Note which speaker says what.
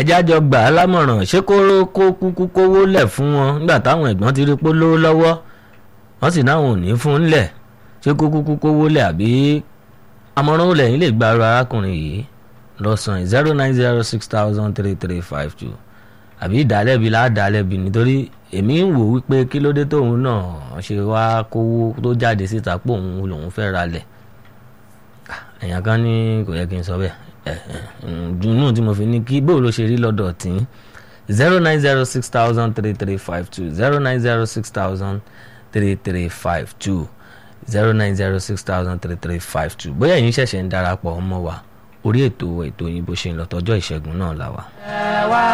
Speaker 1: ẹjẹ́ àjọ gbà á lámọ̀ràn ṣé kó kó kúkú kówó lẹ̀ fún wọn nígbà táwọn ẹ̀gbọ́n ti rí pé lówó lọ́wọ́ wọ́n sì náwọn ò ní fún un lẹ̀ ṣé kó kúkú kówó lẹ̀ àbí àmọ̀ràn ó lẹ́yìn lè gba ara arákùnrin yìí lọ́sàn-án zero nine zero six thousand three three five two àbí ìdálẹ́bi ládàálẹ́bi nítorí èmi ń wò wípé kí ló dé tóun náà ṣe wá kówó tó jáde síta pé òun lòun fẹ́ ra lẹ̀ èèyàn kan ní kò yẹ kí n sọ bẹ́ẹ̀ dùnú tí mo fi ní kí bó ló ṣe rí lọ́dọ̀ tí zero nine zero six thousand three three five two zero nine zero six thousand three three five two zero nine zero six thousand three three five two bóyá ẹ̀yin ṣẹ̀ṣẹ̀ ń darapọ̀ ọmọ wa orí ètò ètò yìí bó ṣe ń lọ tọjọ́ ìṣẹ́gun náà la wà.